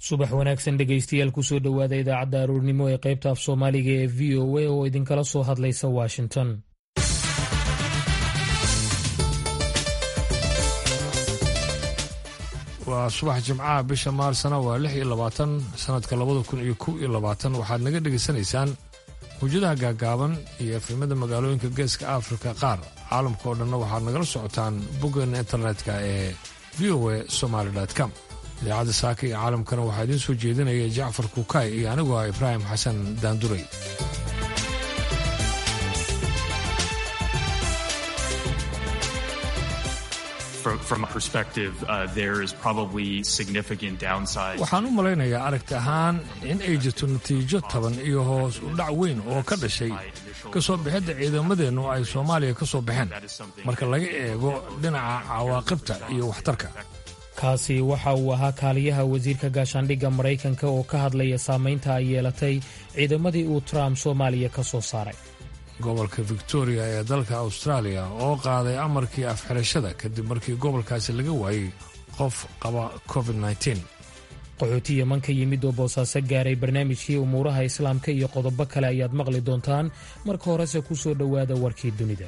subax wanaagsan dhegaystayaal kusoo dhowaada idaacadda aroornimo ee qaybta af soomaaliga ee v o a oo idinkala soo hadlaysa washington waa subax jimcaha bisha maarsna waa lix iyo labaatan sanadka labada kun iyo kow iyo labaatan waxaad naga dhegaysanaysaan hujadaha gaagaaban iyo efrimada magaalooyinka geeska afrika qaar caalamka oo dhanna waxaad nagala socotaan boggeena internetka ee v o a somaly com idaacadda saaka iyo caalamkana waxaa idiin soo jeedinaya jacfar kukaay iyo anigu ah ibraahim xasan daanduray waxaan u malaynayaa aragti ahaan in ay jirto natiijo taban iyo hoos u dhac weyn oo ka dhashay ka soo bixidda ciidamadeennu ay soomaaliya ka soo baxeen marka laga eego dhinaca cawaaqibta iyo waxtarka kaasi waxa uu ahaa kaaliyaha wasiirka gaashaandhigga maraykanka oo ka hadlaya saamaynta ay yeelatay ciidamadii uu trump soomaaliya ka soo saaray gobolka victoria ee dalka austraaliya oo qaaday amarkii afxirashada kadib markii gobolkaasi laga waayey qof qaba covid qaxooti yeman ka yimid oo boosaaso gaaray barnaamijkii umuuraha islaamka iyo qodobo kale ayaad maqli doontaan marka horese ku soo dhowaada warkii dunida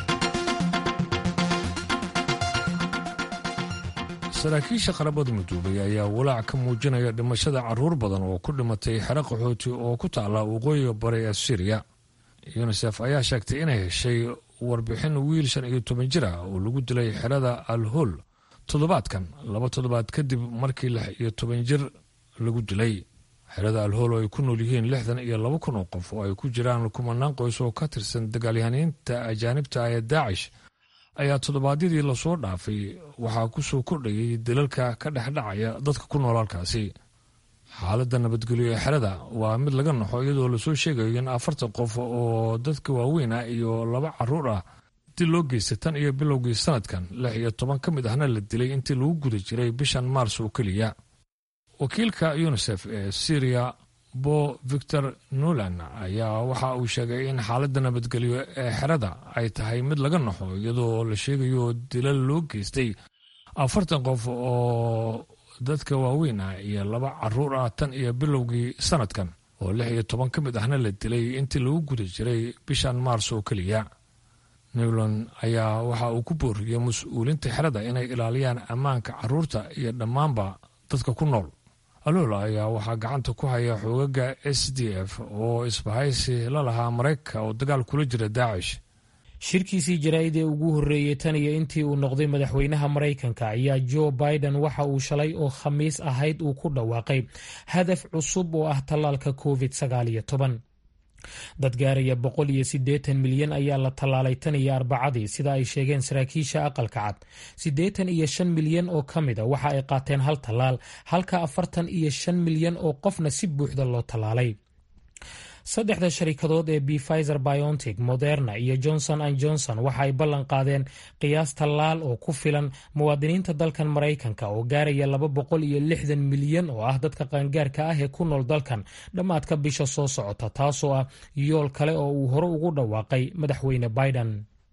saraakiisha qarabada midoobay ayaa walaac ka muujinaya dhimashada carruur badan oo ku dhimatay xero qaxooti oo ku taala waqooyiga bari ee siriya yunisef ayaa sheegtay inay heshay warbixin wiil shan iyo toban jir ah oo lagu dilay xerada alhol toddobaadkan laba toddobaad kadib markii lix iyo toban jir lagu dilay xerada alhol oo ay ku nool yihiin lixdan iyo laba kun oo qof oo ay ku jiraan kumanaan qoys oo ka tirsan dagaalyahaniinta ajaanibta ah ee daacish ayaa toddobaadyadii lasoo dhaafay waxaa ku soo kordhayay dilalka ka dhexdhacaya dadka ku nool halkaasi xaaladda nabadgelyo ee xerada waa mid laga naxo iyadoo lasoo sheegayo in afartan qof oo dadka waaweyn ah iyo laba caruur ah dil loo geystay tan iyo bilowgii sanadkan lix iyo toban ka mid ahna la dilay intii lagu guda jiray bishan maars oo keliya wakiilka yunisef ee syriya bo victor nuland ayaa waxa uu sheegay in xaaladda nabadgelyo ee xerada ay tahay mid laga naxo iyadoo la sheegayo dilal loo geystay afartan qof oo dadka waaweyn ah iyo laba caruur ah tan iyo bilowgii sanadkan oo lix iyo toban ka mid ahna la dilay intii lagu guda jiray bishan maars oo keliya newland ayaa waxa uu ku booriyey mas-uuliinta xerada inay ilaaliyaan ammaanka caruurta iyo dhammaanba dadka ku nool alola ayaa waxaa gacanta ku haya xoogaga s d f oo isbahaysi la lahaa maraykanka oo dagaal kula jira daacish shirkiisii jaraa'id ee ugu horreeyey tan iyo intii uu noqday madaxweynaha maraykanka ayaa jo biden waxa uu shalay oo khamiis ahayd uu ku dhawaaqay hadaf cusub oo ah tallaalka covid sagaal iyo toban dad gaaraya boqol iyo siddeetan milyan ayaa la tallaalay tan iyo arbacadii sida ay sheegeen saraakiisha aqalka cad siddeetan iyo shan milyan oo ka mida waxa ay qaateen hal tallaal halka afartan iyo shan milyan oo qofna si buuxda loo tallaalay saddexda sharikadood ee bfizer biontic moderna iyo johnson an johnson waxa ay ballan qaadeen qiyaas tallaal oo ku filan muwaadiniinta dalkan maraykanka oo gaaraya laba boqol iyo lixdan milyan oo ah dadka qaangaarka ah ee ku nool dalkan dhammaadka bisha soo socota taasoo ah yool kale oo uu hore ugu dhawaaqay madaxweyne biden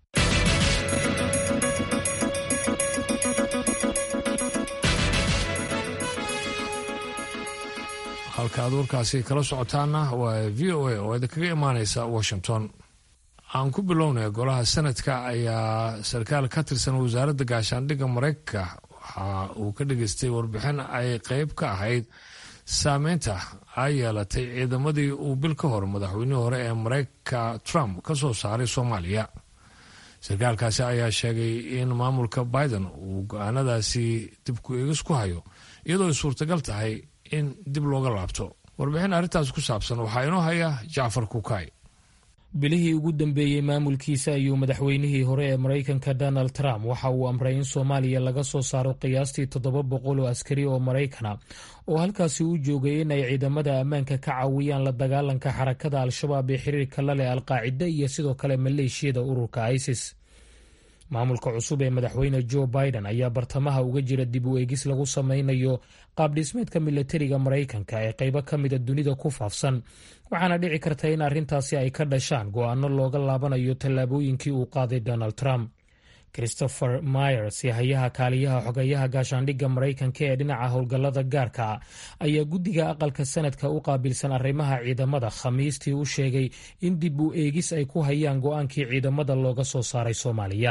halka aad warkaasi kala socotaana waa v o a oo idinkaga imaaneysa washington aan ku bilownay golaha senadka ayaa sarkaal ka tirsan wasaaradda gaashaandhigga maraykanka waxa uu ka dhageystay warbixin ay qeyb ka ahayd saameynta ay yeelatay ciidamadii uu bil ka hor madaxweynihii hore ee maraykanka trump ka soo saaray soomaaliya sarkaalkaasi ayaa sheegay in maamulka biden uu go-aanadaasi dib ku eegis ku hayo iyadoo ay suurtagal tahay in dib looga laabto warbixin arrintaas ku saabsan waxaa inoo haya jacfar kukaay bilihii ugu dambeeyey maamulkiisa ayuu madaxweynihii hore ee maraykanka donald trump waxa uu amray in soomaaliya laga soo saaro qiyaastii toddoba boqol oo askari oo maraykana oo halkaasi u joogay in ay ciidamada ammaanka ka caawiyaan la dagaalanka xarakada al-shabaab ee xiriirka la leh alqaacida iyo sidoo kale maleeshiyada ururka isis maamulka cusub ee madaxweyne joe biden ayaa bartamaha uga jira dib u eegis lagu sameynayo qaabdhismeedka milatariga maraykanka ee qaybo ka mida dunida ku faafsan waxaana dhici karta in arrintaasi ay ka dhashaan go-aano looga laabanayo tallaabooyinkii uu qaaday donald trump christopher myers hayaha kaaliyaha xogeyaha gaashaandhigga maraykanka ee dhinaca howlgallada gaarka ayaa guddiga aqalka sanadka u qaabilsan arrimaha ciidamada khamiistii u sheegay in dib u eegis ay ku hayaan go-aankii ciidamada looga soo saaray soomaaliya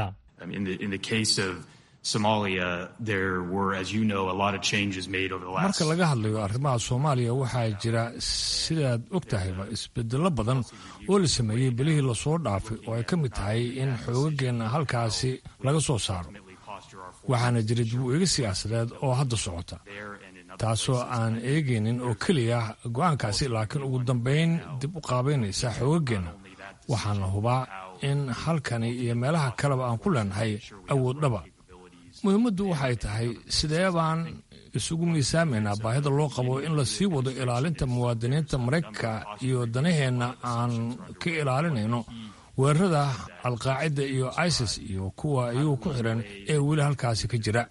marka laga hadlayo arrimaha soomaaliya waxaa jira sidaad og tahayba isbedelo badan oo la sameeyey bilihii lasoo dhaafay oo ay ka mid tahay in xoogageenna halkaasi laga soo saaro waxaana jira dib u eegi siyaasadeed oo hadda socota taasoo aan eegaynin oo keliya go-aankaasi laakiin ugu dambayn dib u qaabaynaysa xoogageenna waxaana hubaa in halkani iyo meelaha kaleba aan ku leenahay awood dhaba muhiimaddu waxay tahay sidee baan isugu miisaamaynaa baahida loo qabo in la sii wado ilaalinta muwaadiniinta maraykanka iyo danaheenna aan ka ilaalinayno weerarada alqaacida iyo isis iyo kuwa iyagu ku xiran ee weli halkaasi ka jira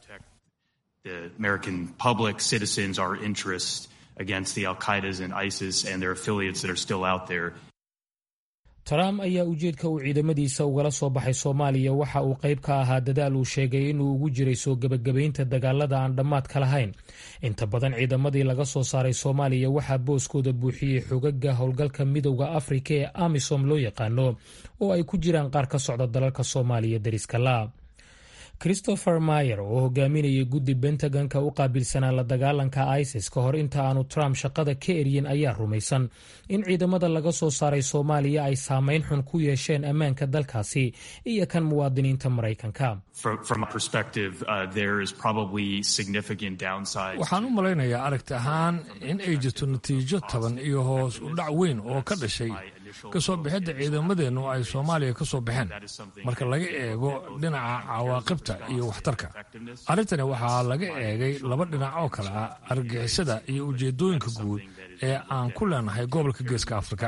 trump ayaa ujeedka uu ciidamadiisa ugala soo baxay soomaaliya waxa uu qayb ka ahaa dadaal uu sheegay inuu ugu jiray soo gebagabaynta dagaalada aan dhammaadka lahayn inta badan ciidamadii laga soo saaray soomaaliya waxaa booskooda buuxiyey xogaga howlgalka midowda afrika ee amisom loo yaqaano oo ay ku jiraan qaar ka socda dalalka soomaaliya deriska la christopher mayer oo hogaaminayay guddi bentagonka u qaabilsanaa la dagaalanka isis ka hor inta aanu trump shaqada ka eryin ayaa rumaysan in ciidamada laga soo saaray soomaaliya ay saameyn xun ku yeesheen ammaanka dalkaasi iyo kan muwaadiniinta maraykanka waxaan u malaynayaa aragti ahaan in ay jirto natiijo taban iyo hoos u dhac weyn oo ka dhashay kasoo bixidda ciidamadeennu ay soomaaliya ka soo baxeen marka laga eego dhinaca cawaaqibta iyo waxtarka arrintani waxaa laga eegay laba dhinac oo kale ah argagixisada iyo ujeedooyinka guud ee aan ku leenahay gobolka geeska afrika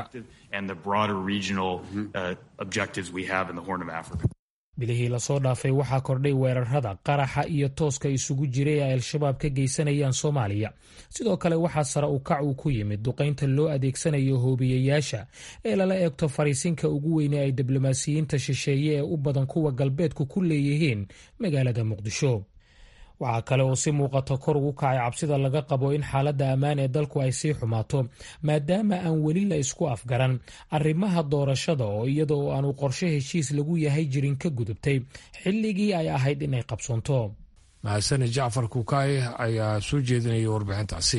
bilihii lasoo dhaafay waxaa kordhay weerarada qaraxa iyo tooska isugu jiray ay al-shabaab ka geysanayaan soomaaliya sidoo kale waxaa sare u kac uu ku yimid duqaynta loo adeegsanayo hoobiyayaasha ee lala eegto fariisinka ugu weyne ay diblomaasiyiinta shisheeye ee u badan kuwa galbeedku ku leeyihiin magaalada muqdisho waxaa kale oo si muuqata kor ugu kacay cabsida laga qabo in xaaladda ammaan ee dalku ay sii xumaato maadaama aan weli la isku afgaran arrimaha doorashada oo iyada oo aanu qorshe heshiis lagu yahay jirin ka gudubtay xilligii ay ahayd inay qabsoonto mahadsani jacfar kukaay ayaa soo jeedinaya warbixintaasi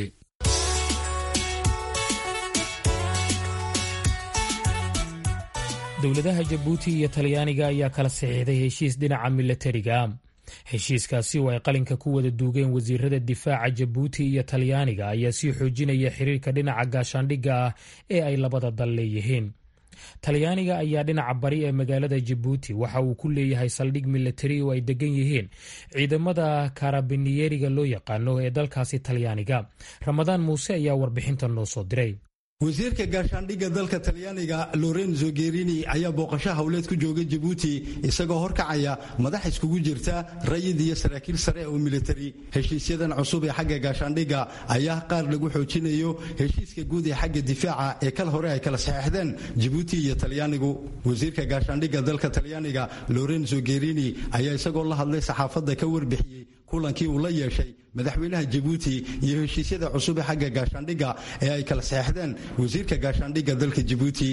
dowladaha jabuuti iyo talyaaniga ayaa kala saxiixday heshiis dhinaca milatariga heshiiskaasi oo ay qalinka ku wada duugeen wasiirada difaaca jabuuti iyo talyaaniga ayaa sii xoojinaya xiriirka dhinaca gaashaandhigga ah ee ay labada dal leeyihiin talyaaniga ayaa dhinaca bari ee magaalada jabuuti waxa uu ku leeyahay saldhig milatari oo ay degan yihiin ciidamada karabiniyeriga loo yaqaano ee dalkaasi talyaaniga ramadaan muuse ayaa warbixintan noo soo diray wasiirka gaashaandhigga dalka talyaaniga lorenzo gerini ayaa booqasho howleed ku jooga jabuuti isagoo horkacaya madax iskugu jirta rayid iyo saraakiil sare oo militari heshiisyadan cusub ee xagga gaashaandhigga ayaa qaar lagu xoojinayo heshiiska guud ee xagga difaaca ee kal hore ay kala saxeexdeen jabuuti iyo talyaanigu wasiirka gaashaandhigga dalka talyaaniga lorenzo gerini ayaa isagoo la hadlay saxaafadda ka warbixiyey kulankii uu la yeeshay madaxweynaha jabuuti iyo heshiisyada cusub ee xagga gaashaandhigga ee ay kala saxeexdeen wasiirka gaashaandhigga dalka jabuuti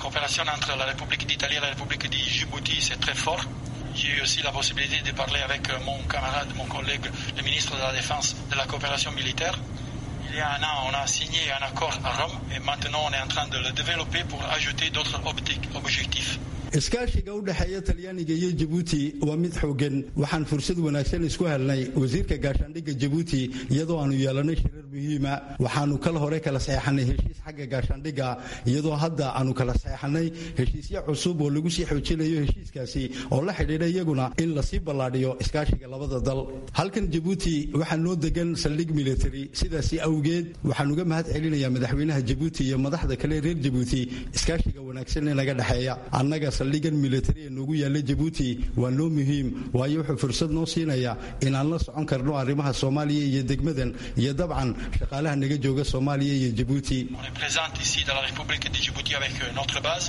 J'ai eu aussi la possibilité de parler avec mon camarade, mon collègue, le ministre de la Défense de la coopération militaire. Il y a un an, on a signé un accord à Rome et maintenant on est en train de le développer pour ajouter d'autres objectifs. iskaashiga u dhexeeya talyaaniga iyo jabuuti waa mid xoogan waxaan fursad wanaagsan isku helnay wasiirka gaashaandhigga jabuuti iyadoo aanu yeelanay shirar muhiima waxaanu kal hore kala saxeexanay heshiis xagga gaashaandhigga iyadoo hadda aanu kala saxeexanay heshiisyo cusub oo lagu sii xoojinayo heshiiskaasi oo la xidhiidha iyaguna in lasii ballaadhiyo iskaashiga labada dal halkan jabuuti waxaa noo degan saldhig military sidaasi awgeed waxaan uga mahad celinayaa madaxweynaha jabuuti iyo madaxda kale reer jabuuti iskaashiga wanaagsan ee naga dhexeeya annaga saldhigan militari ee noogu yaalla jabuuti waa noo muhiim waayo wuxuu fursad noo siinaya inaan la socon karno arrimaha soomaaliya iyo degmadan iyo dabcan shaqaalaha naga jooga soomaaliya iyo jabuuti On est présent ici dans la République de Djibouti avec notre base. Il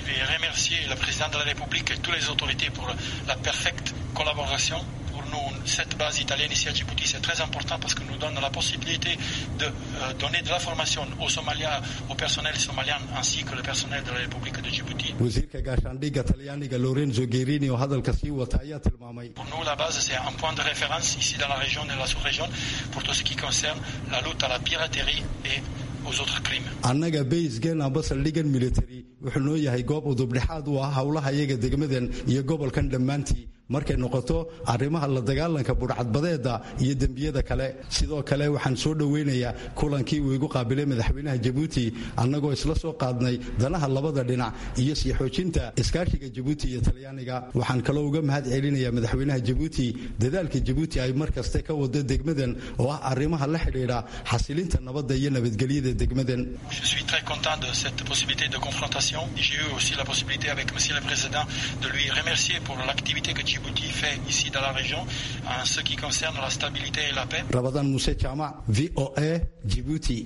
vais remercier le président de la République et toutes les autorités pour la parfaite collaboration. Pour nous, cette base italienne ici à Djibouti, c'est très important parce que nous donne la possibilité de euh, donner de la formation aux Somaliens, au personnel somalien ainsi que le personnel de la République de Djibouti. wasiirka gaashaandhigga talyaaniga lorenzo gerini oo hadalka sii wata ayaa tilmaamay Pour nous, la base, c'est un point de référence ici dans la région et la sous-région pour tout ce qui concerne la lutte à la piraterie et aux autres crimes. annaga baysgen amba saldhigan military wuxuu noo yahay goob udubdhexaad u ah howlaha iyaga degmadan iyo gobolkan dhammaantii markay noqoto arrimaha la dagaalanka budhcadbadeeda iyo dembiyada kale sidoo kale waxaan soo dhoweynayaa kulankii uu igu qaabilay madaxweynaha jabuuti annagoo isla soo qaadnay danaha labada dhinac iyo sii xoojinta iskaashiga jabuuti iyo talyaaniga waxaan kaloo uga mahad celinayaa madaxweynaha jabuuti dadaalka jabuuti ay mar kaste ka wado degmadan oo ah arrimaha la xidhiidha xasilinta nabadda iyo nabadgelyada degmadan Je suis très content de cette possibilité de confrontation. J'ai eu aussi la possibilité avec Monsieur le Président de lui remercier pour l'activité que Djibouti fait ici dans la région en ce qui concerne la stabilité et la paix. rabadan muse jaamac v o a jibuuti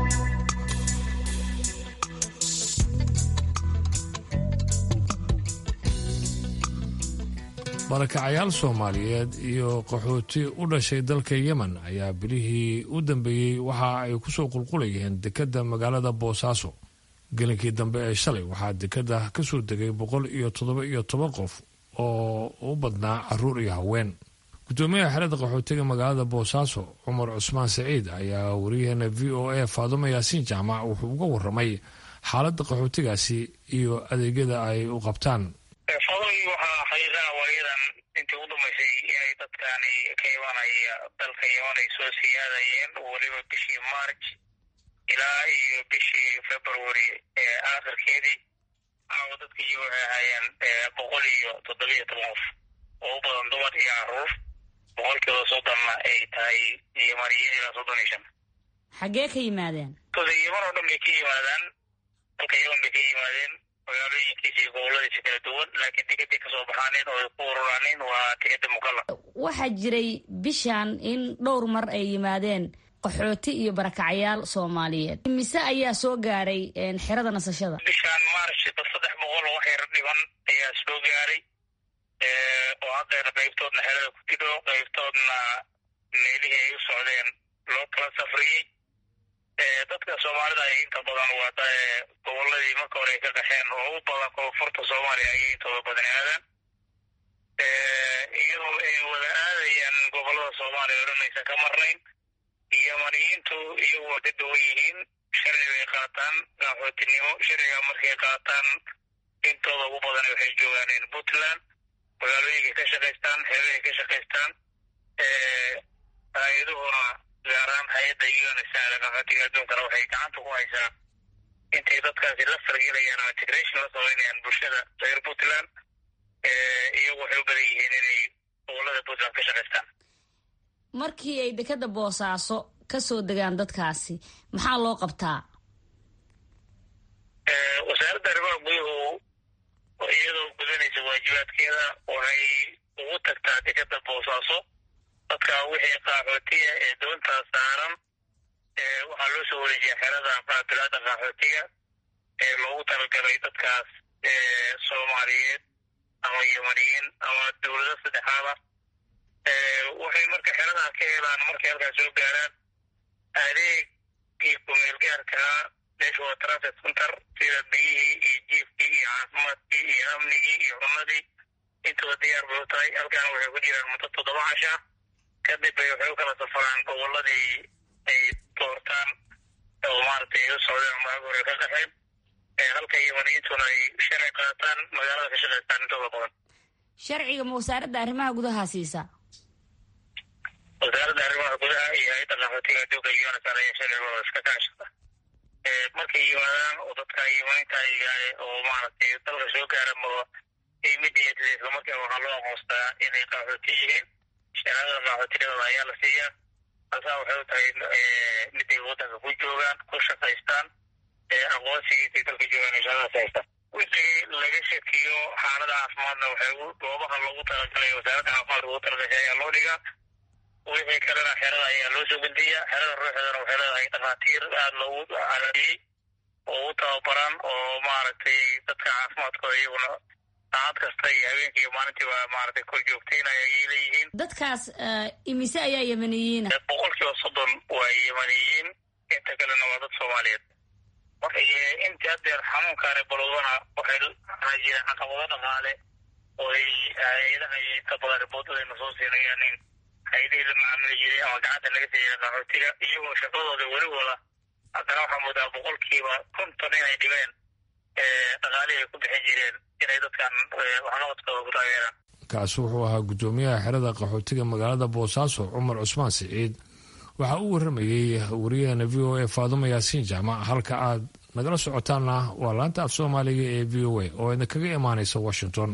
barakacayaal soomaaliyeed iyo qaxooti u dhashay dalka yemen ayaa bilihii u dambeeyey waxa ay kusoo qulqulayeen dekedda magaalada boosaaso gelinkii dambe ee shalay waxaa dekedda ka soo degay boqol iyo toddoba iyo toban qof oo u badnaa caruur iyo haween gudoomiyaha xerada qaxootiga magaalada boosaaso cumar cusmaan saciid ayaa wariyaheena v o a faadumo yaasiin jaamac wuxuu uga waramay xaaladda qaxootigaasi iyo adeegyada ay u qabtaan fadlii waxaa xaqiiqaha waayadan intii u dambaysay inay dadkani ka imanaya dalka yeman ay soo siyaadayeen weliba bishii march ilaa iyo bishii february ee aakhirkeedii caawa dadka iyo waxay ahaayeen boqol iyo toddobiyo toban qof oo u badan dumar iyo caruur boqolkiiba soddonna ay tahay yemaniyo ilaa soddon iyo shan xaggee ka yimaadeen sooda yeman oo dhan bay ka yimaadaan dalka yeman bay ka yimaadeen magaalooyinkiisa iyo goboladiisa kala duwan laakiin dekeday kasoo baxaaneen oo ay ku ururaaneen waa dekeda mukalla waxaa jiray bishan in dhowr mar ay yimaadeen qaxooti iyo barakacayaal soomaaliyeed mise ayaa soo gaaray xerada nasashada bishan march dad saddex boqol oo wax yar dhiban ayaa soo gaaray oo haddeena qaybtoodna xerada ku tidho qaybtoodna meelihii ay u socdeen loo kala safriyey dadka soomaalida ay inta badan waa goboladii marka hore ay ka qaxeen oo u badan koonfurta soomaaliya ayay intooda badan aadaan iyadoo ay wada aadayaan gobolada soomaaliya o dhan aysan ka marnayn yamaniyiintu iyagu waa ka duwan yihiin sharci bay qaataan qaxootinimo sharciga markay qaataan intooda ugu badan waxay joogaaneen puntland magaalooyinkay ka shaqaystaan heebahay ka shaqaystaan hay-aduhuna gaar ahaan hay-adda unsada qaxootiga adduunkana waxay gacanta ku haysaa intay dadkaasi la fargelayaan ama integration la samaynayaan bulshada reer puntland iyagu waxay u badan yihiin inay gobolada puntland ka shaqaystaan markii ay dekeda boosaaso ka soo degaan dadkaasi maxaa loo qabtaa wasaaradda arrimaha guduhu iyadoo gudanaysa waajibaadkeeda waxay ugu tagtaa dekeda boosaaso dadka wixii qaxootiga ee doontaa saaran waxaa loo soo wareejiyaa xerada qaabilaada qaxootiga ee loogu talagalay dadkaas soomaaliyeed ama yemaniyiin ama dowlado saddexaada waxay marka xeradaa ka helaan markay halkaas soo gaaraan adeegii kumeelgaarkaa meesha waa transit center sida biyihii iyo jiifkii iyo caafimaadkii iyo amnigii iyo cunadii intooda diyaar bay u tahay halkaana waxay ku jiraan muddo toddoba casha kadib bay waxay u kala safaraan goboladii ay doortaan oo maaragtay u socdeen maag hore ka qaxeen halka yemaniyiintuna ay sharci qaataan magaalada ka shaqaystaan intooda badan sharciga ma wasaaradda arrimaha gudaha siisa wasaaradda arrimaha gudaha iyo hay-adda qaxootiga adduunka unsar ayaa sharcigooda iska kaashada markay yimaadaan oo dadka yemaniinta oo maaragtay dalka soo gaara ma immediately isla markiiba waxaa loo aqoonstaa inay qaxooti yihiin shahaadada qaxootinimada ayaa la siiyaa tasaa waxay u tahay miday waddanka ku joogaan ku shaqaystaan aqoonsigii intay dalka joogaan shahaadadaas haystaan wixii laga shakiyo xaalada caafimaadna waxay goobaha loogu talagalay wasaaradda caafimaadka ugu talagashay ayaa loo dhigaa wixii kalena xerada ayaa loo soo gudbiyaa xerada ruuxeedana waxay leedahay dhakhaatiir aada loogu calaadiyey oo u tababaran oo maaragtay dadka caafimaadkooda iyaguna saacad kasta iyo habeenkii iyo maalintiiba maaragtay kor joogtaynaya ayay leeyihiin dadkaas imise ayaa yemaniyiina boqolkiiba soddon waa yemaniyiin inta kalena waa dad soomaaliyeed marka intii haddeer xanuunkaane balowdana waxay waxaa jira caqabado dhaqaale oo ay hay-adaha iyo inta badan riboodadayna soo siinayaan in hay-adihii la macaamili jiray ama gacanta laga sii jiray qaxootiga iyagoo shaqadooda weli wada haddana waxaa moodaa boqolkiiba konton inay dhibeen dhaqaalihii ay ku bixin jireen inay dadkan waxqabadkooda ku taageeraan kaasi wuxuu ahaa guddoomiyaha xerada qaxootiga magaalada boosaaso cumar cusmaan siciid waxaa u waramayey wariyaheena v o a faadumo yaasiin jaamac halka aad nagala socotaanna waa laanta af soomaaliga ee v o a oo idin kaga imaanaysa washington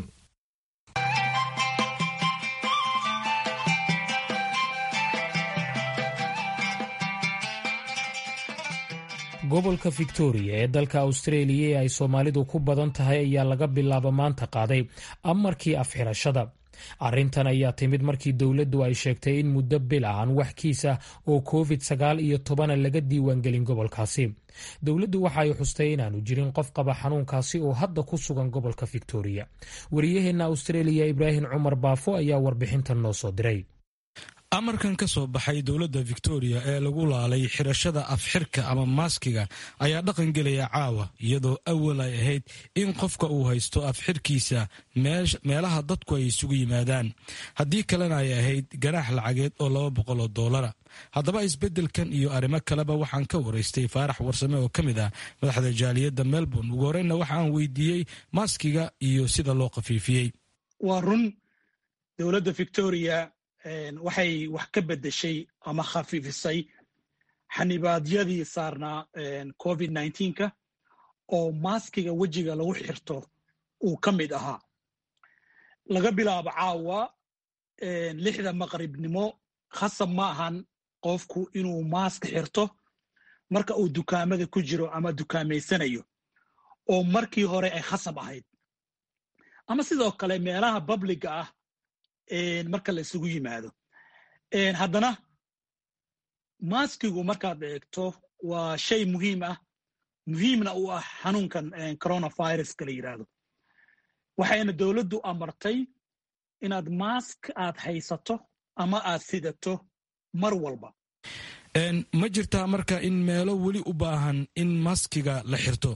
gobolka victoria ee dalka austraeliya ee ay soomaalidu ku badan tahay ayaa laga bilaabo maanta qaaday amarkii afxirashada arrintan ayaa timid markii dowladdu ay sheegtay in muddo bil ah aan wax kiisa oo covid sagaal iyo tobana laga diiwaangelin gobolkaasi dowladdu waxa ay xustay inaanu jirin qof qaba xanuunkaasi oo hadda ku sugan gobolka victoria wariyaheenna austraeliya ibraahim cumar baafo ayaa warbixintan noo soo diray amarkan ka soo baxay dowladda victoria ee lagu laalay xirashada afxirka ama maaskiga ayaa dhaqan gelaya caawa iyadoo awal ay ahayd in qofka uu haysto afxirkiisa meelaha dadku ay isugu yimaadaan haddii kalena ay ahayd ganaax lacageed oo laba boqol oo doolara haddaba isbeddelkan iyo arrimo kaleba waxaan ka waraystay faarax warsame oo ka mid ah madaxda jaaliyadda melbourne ugu horreynna waxaan weydiiyey maaskiga iyo sida loo khafiifiyey waa run dowladda victoria waxay wax ka beddeshay ama khafiifisay xanibaadyadii saarnaa covid nneteen-ka oo maaskiga wejiga lagu xirto uu ka mid ahaa laga bilaabo caawa lixda maqribnimo khasab ma ahan qofku inuu maask xirto marka uu dukaamada ku jiro ama dukaameysanayo oo markii hore ay khasab ahayd ama sidoo kale meelaha babliga ah marka la isugu yimaado haddana maaskigu markaad eegto waa shay muhiim ah muhiimna u ah xanuunkan coronaviruska la yidhaahdo waxayna dowladdu amartay inaad maask aad haysato ama aad sidato mar walba ma jirtaa marka in meelo weli u baahan in maskiga la xirto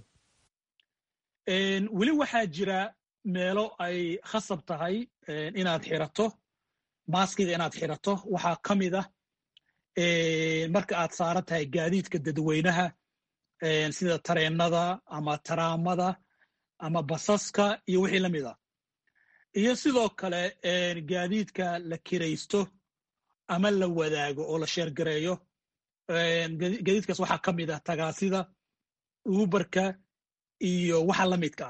weli waxaa jira meelo ay khasab tahay inaad xirato maaskiga inaad xirato waxaa ka mid ah marka aad saaran tahay gaadiidka dadweynaha sida tareennada ama taraamada ama basaska iyo wixii la mid ah iyo sidoo kale gaadiidka la kiraysto ama la wadaago oo la sheergareeyo gaadiidkaas waxaa ka mid ah tagaasida uberka iyo waxa la midka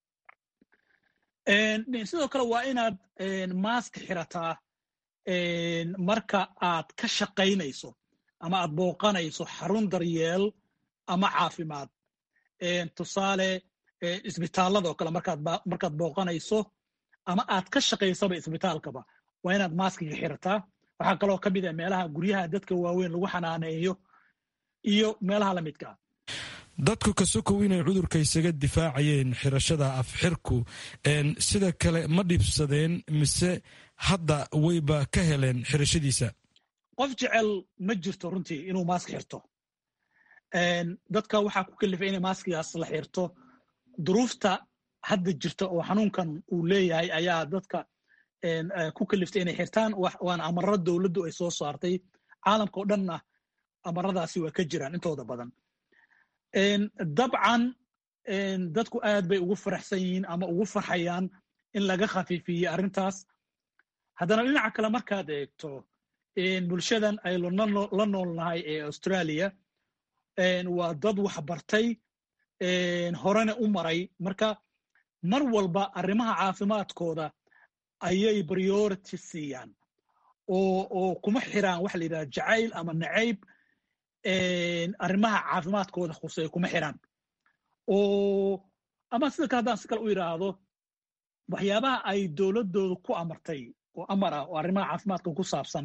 ah sidoo kale waa inaad maask xirataa marka aad ka shaqaynayso ama aad booqanayso xarun daryeel ama caafimaad tusaale isbitaaladoo kale markaad booqanayso ama aad ka shaqaysaba isbitaalkaba waa inaad maaskiga xirataa waxaa kaloo ka mid ah meelaha guryaha dadka waaweyn lagu xanaaneeyo iyo meelaha la midkaa dadku ka sokow inay cudurka isaga difaacayeen xirashada afxirku sida kale ma dhibsadeen mise hadda wayba ka heleen xirashadiisa qof jecel ma jirto runtii inuu maask xirto dadka waxaa ku kalifay inay maaskigaas la xirto duruufta hadda jirta oo xanuunkan uu leeyahay ayaa dadka ku kaliftay inay xirtaan waana amarro dowladdu ay soo saartay caalamka oo dhanna amaradaasi waa ka jiraan intooda badan dabcan dadku aad bay ugu faraxsan yihiin ama ugu farxayaan in laga khafiifiye arrintaas haddana dhinaca kale markaad eegto bulshadan ay la noolnahay ee australia waa dad wax bartay horena u maray marka mar walba arrimaha caafimaadkooda ayay priority siiyaan oo kuma xiraan waxa la yidhaha jacayl ama nacayb arrimaha caafimaadkooda khusey kuma xiraan oo ama sida kale haddaan si kale u yidhaahdo waxyaabaha ay dowladdooda ku amartay oo amar ah oo arrimaha caafimaadka ku saabsan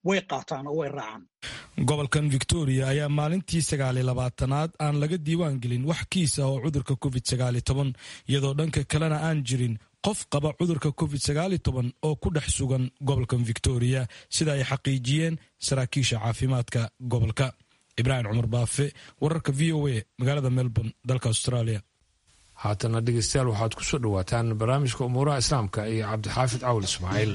way qaataan oo way raacaan gobolkan victoria ayaa maalintii sagaaliy labaatanaad aan laga diiwaan gelin wax kiisa oo cudurka covid sagaaliy toban iyadoo dhanka kalena aan jirin qof qaba cudurka covid sagaaliy toban oo ku dhex sugan gobolkan victoria sida ay xaqiijiyeen saraakiisha caafimaadka gobolka ibraahim cumar baafe wararka v o a magaalada melbourne dalka australia haatana dhegeystayaal waxaad ku soo dhowaataan barnaamijka umuuraha islaamka iyo cabdixaafid cawl ismaaciil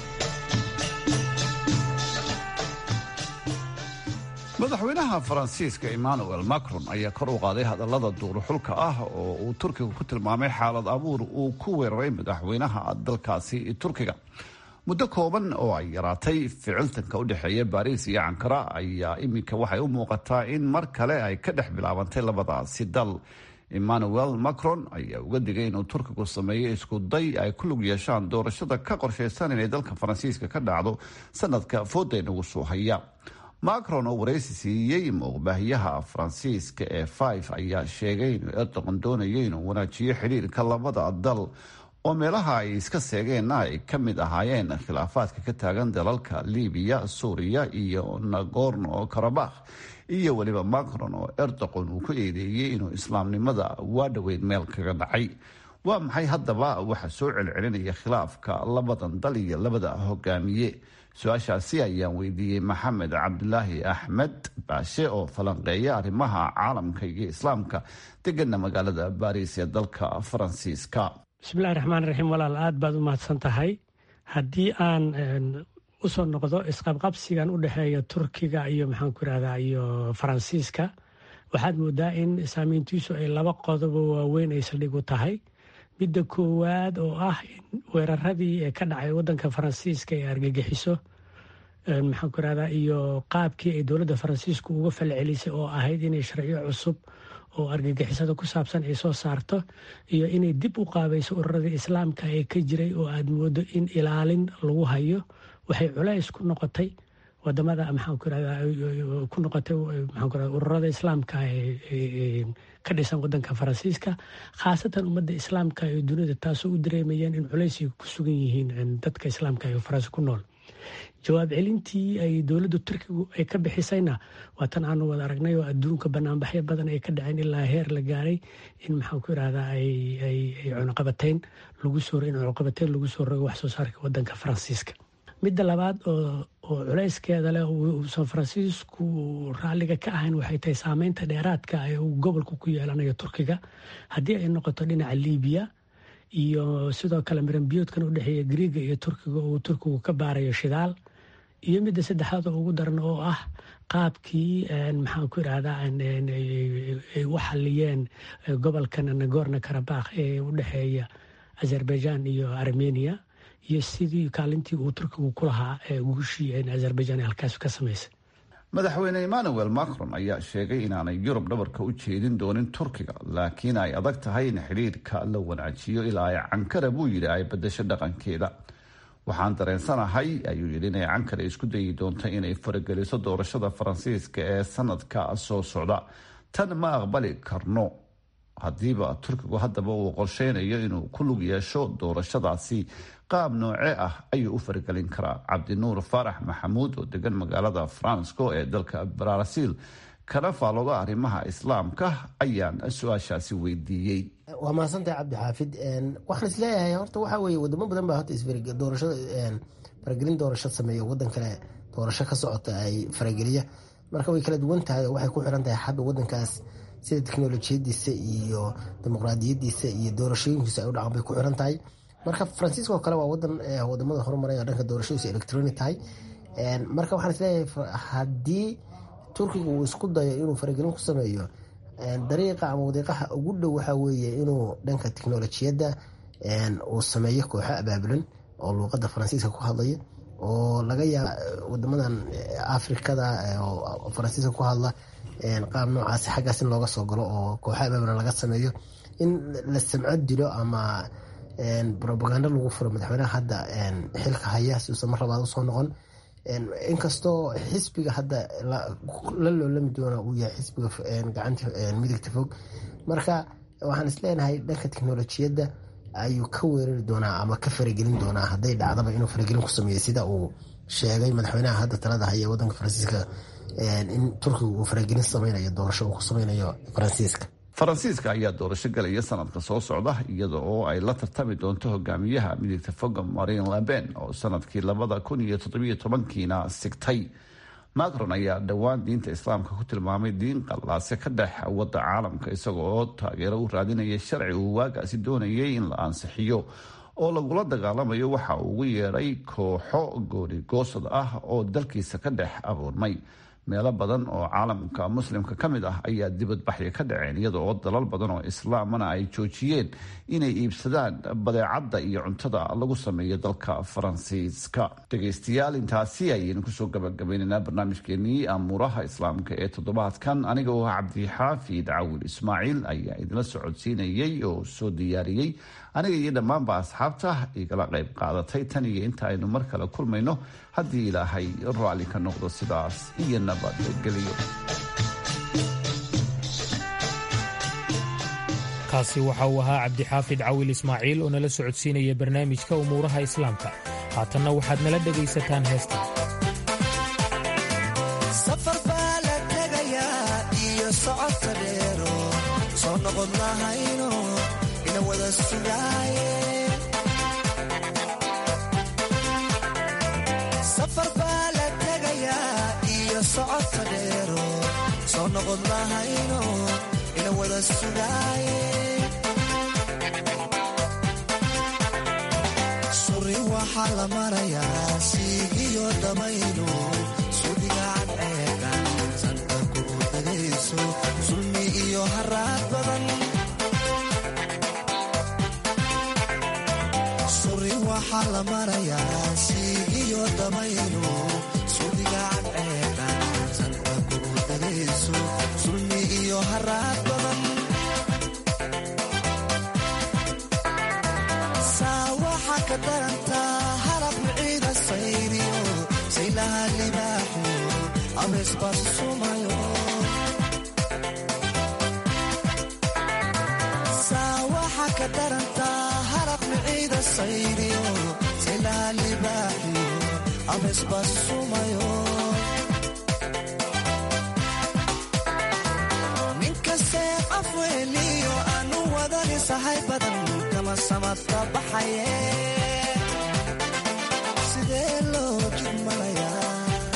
madaxweynaha faransiiska emmanuel macron ayaa kor u qaaday hadallada duuruxulka ah oo uu turkiga ku tilmaamay xaalad abuur uu ku weeraray madaxweynaha dalkaasi turkiga muddo kooban oo ay yaraatay ficiltanka u dhexeeya baariis iyo cankara ayaa iminka waxay u muuqataa in mar kale ay ka dhex bilaabantay labadaasi dal emmanuel macron ayaa uga digay inuu turkigu sameeyo isku day ay ku lug yeeshaan doorashada ka qorshaysan inay dalka faransiiska ka dhacdo sanadka fooda inagu soo haya macron oo waraysi siiyey muuqbaahiyaha faransiiska ee five ayaa sheegay inuu erdogan doonayo inuu wanaajiyo xidhiirka labada dal oo meelaha ay iska seegeenna ay ka mid ahaayeen khilaafaadka ka taagan dalalka libiya suuriya iyo nagorno karabakh iyo weliba macron oo erdogan uu ku eedeeyey inuu islaamnimada waa dhoweyd meel kaga dhacay waa maxay haddaba waxa soo celcelinaya khilaafka labadan dal iyo labada hogaamiye su-aashaasi ayaan weydiiyey maxamed cabdulaahi axmed baashe oo falanqeeya arrimaha caalamka iyo islaamka degana magaalada baariis ee dalka faransiiska bismillahi raxmaan raxiim walaal aad baad u mahadsan tahay haddii aan usoo noqdo isqabqabsigan u dhexeeya turkiga iyo maxaan ku irahdaa iyo faransiiska waxaad moodaa in saamiyntiisu ay laba qodobo waaweyn ay saldhig u tahay midda koowaad oo ah in weeraradii ee ka dhacay wadanka faransiiska ee argagixiso maxaan ku irahdaa iyo qaabkii ay dowladda faransiisku uga falcelisay oo ahayd inay sharciyo cusub oo argagixisada ku saabsan ay soo saarto iyo inay dib u qaabayso ururadii islaamka ee ka jiray oo aad moodo in ilaalin lagu hayo waxay culays ku noqotay wadamada maxaan ku irahdaa ku noqotay maxaan ku irahdaa ururada islaamka ka dhisan wadanka faransiiska khaasatan ummadda islaamka ee dunida taasoo u dareemayeen in culaysay ku sugan yihiin dadka islaamka ee faransi ku nool jawaab celintii ay dowladda turkigu ay ka bixisayna waa tan aanu wada aragnay oo adduunka banaanbaxyo badan ay ka dhaceen ilaa heer la gaaray in maxaan ku irahdaa ay cunuqabateyn lagu soo in cunuqabateyn lagu soo rogo wax soo saarka wadanka faransiiska midda labaad oo culayskeeda leh uusan faransiisku raalliga ka ahayn waxay tahay saameynta dheeraadka ee uu gobolka ku yeelanayo turkiga haddii ay noqoto dhinaca libiya iyo sidoo kale miranbiyoodkan u dhexeeya griiga iyo turkiga uu turkigu ka baarayo shidaal iyo midda saddexaad oo ugu daran oo ah qaabkii maxaan ku irahdaa ay u xaliyeen gobolkan nagorno karabakh ee u dhexeeya azerbaijan iyo armenia iyo sidii kaalintii uu turkigu ku lahaa guushii azerbaijan halkaas ka samaysay madaxweyne emmanuel macron ayaa sheegay inaanay yurub dhabarka u jeedin doonin turkiga laakiin ay adag tahay in xidhiirka la wanaajiyo ilaa ay cankara buu yidhi ay badasho dhaqankeeda waxaan dareensanahay ayuu yidhi inay cankara isku dayi doonto inay farageliso doorashada faransiiska ee sanadka soo socda tan ma aqbali karno haddiiba turkigu haddaba uu qorsheynayo inuu ku lug yeesho doorashadaasi qaab nooce ah ayuu u faragelin karaa cabdinuur faarax maxamuud oo degan magaalada fransco ee dalka brazil kana faalooda arrimaha islaamka ayaan su-aashaasi weydiiyey waa mahadsantahay cabdixaafid waxaan isleeyahay horta waxaa weye wadamo badan baa horta doorashada faragelin doorasho sameeya wadan kale doorasho ka socota ay farageliya marka way kala duwan tahay oo waxay ku xiran tahay xabba wadankaas sida teknolojiyadiisa iyo dimuqraadiyadiisa iyo doorashooyinkiisa ay u dhaqan bay ku xiran tahay marka faransiiska oo kale waa wadan wadamada horumaraya dhanka doorashadiisa electronic tahay marka waxaan isleeyahay haddii turkiga uu isku dayo inuu faragelin ku sameeyo dariiqa ama wadiiqaha ugu dhow waxaa weeye inuu dhanka teknolojiyadda uu sameeyo kooxo abaabulan oo luuqadda faransiiska ku hadlaya oo laga yaaba wadamadan afrikada oo faransiiska ku hadla qaab noocaasi xaggaas in looga soo galo oo kooxo abaabulan laga sameeyo in la samco dilo ama robagando lagu furo madaxweynaha hadda xilka haya si uusan mar labaad usoo noqon inkastoo xisbiga hadda la loolami doona uu yahay xisbiga gacanta midigta fog marka waxaan isleenahay dhanka teknolojiyadda ayuu ka weerari doonaa ama ka faragelin doonaa hadday dhacdaba inuu faragelin ku sameeyo sida uu sheegay madaxweynaha hadda talada haya wadanka faransiiska in turkiga uu faragelin sameynayo doorasho uu ku sameynayo faransiiska faransiiska ayaa doorasho galaya sanadka soo socda iyada oo ay la tartami doonto hogaamiyaha midigta foga marin laben oo sanadkii labada kun iyo toddobiyo tobankiina sigtay macron ayaa dhowaan diinta islaamka ku tilmaamay diin qallaase ka dhex wadda caalamka isaga oo taageero u raadinaya sharci uu waagaasi doonayay in la ansixiyo oo lagula dagaalamayo waxa uu ugu yeedhay kooxo goonigoosad ah oo dalkiisa ka dhex abuurmay meelo badan oo caalamka muslimka ka mid ah ayaa dibadbaxya ka dhaceen iyada oo dalal badan oo islaamana ay joojiyeen inay iibsadaan badeecadda iyo cuntada lagu sameeyo dalka faransiiska dhegaystayaal intaasi ayaynu kusoo gabagabaynaynaa barnaamijkeenii amuuraha islaamka ee toddobaadkan aniga oo ah cabdixaafid cawil ismaaciil ayaa idinla socodsiinayay oo soo diyaariyey aniga iyo dhammaanba asxaabta igala qayb qaadatay tan iyo inta aynu mar kale kulmayno haddii ilaahay raalli ka noqdo sidaas iyo nabadgeliyo kaasi waxa uu ahaa cabdixaafid cawil ismaaciil oo nala socodsiinaya barnaamijka umuuraha islaamka haatanna waxaad nala dhegaysataan heestan safar baa la tegayaa iyo socodka dheero soo noqon lahayno ina wada sugaaye safar baa la tegayaa iyo socodka dheero soo noqon lahayno ina wada sugaaye suri waxaa la marayaa siigiyo dhamayno sudigaan ceegan sanka kugu degayso sulmi iyo haraad badan suri waxaa la marayaa siigiyo dhamayno sudigaan ceegan sanka kugu degayso sulmi iyo haraad badan saa waxaa ka darantaa halab miciida sayriyo saylaha libaaxo abeesbaas sumayo saa waxaa ka darantaa halab miciida sayriyo saylaha libaaxiyo abeesbaas sumayo ninkastee afweeliyo aanu wadani sahay badan kama samadka baxaye sidee loo jidmanayaa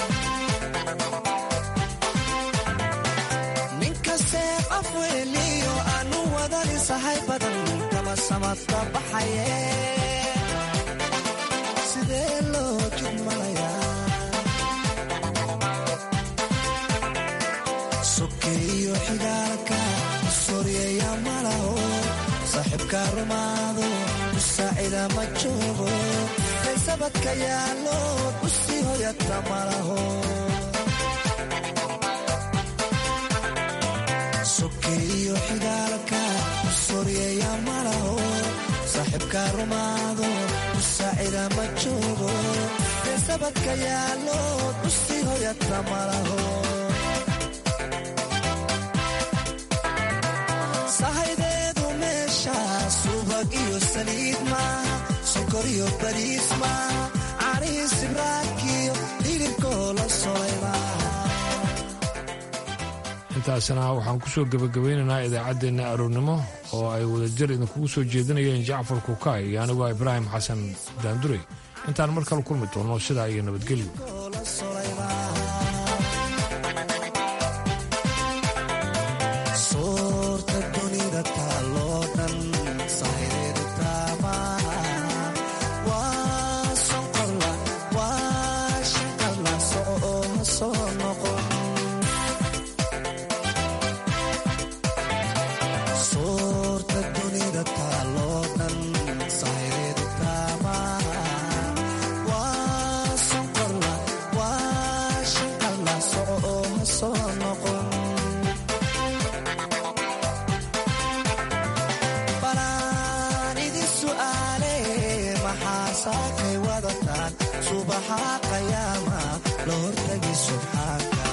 ninkastee afweeliyo aanu wadani sahay badan kama samadka baxaye sidee loo jidmanayaa sokeeyo xigaalka soryeeya malaho saaxiibka rumaado musaacida ma joogo kaysabadka yaallo usii hoyata malaho sokeeyo xigaalka soryeeya malaho saaxiibka rumaado musaacida ma joogo kaysabadka yaallo usii hoyata malaho sahaydeedu meesha subag iyo saliid maaha sokor iyo bariis maaha canii sibraakiyo hilibkoo la solay maaha intaasna waxaan ku soo gebagabaynaynaa idaacaddeenna aroornimo oo ay wadajir idinkugu soo jeedinayeen jacfar kukaay iyo aniguo ibraahim xasan daandurey intaan mar kale kulmi doonno sidaa iyo nabadgelyo soorta dunida taaloo dhan sahaydeedu taamaha waa sonqorla waa shaqalla soco oo ha soo noqon soorta dunida taaloo dhan sahaydeedu taamaha waa sonqorla waa shaqalla soco oo ha soo noqon balaan idin su'aale maxaa saakay wadataan subaxa qayaama la hortagi subxaanka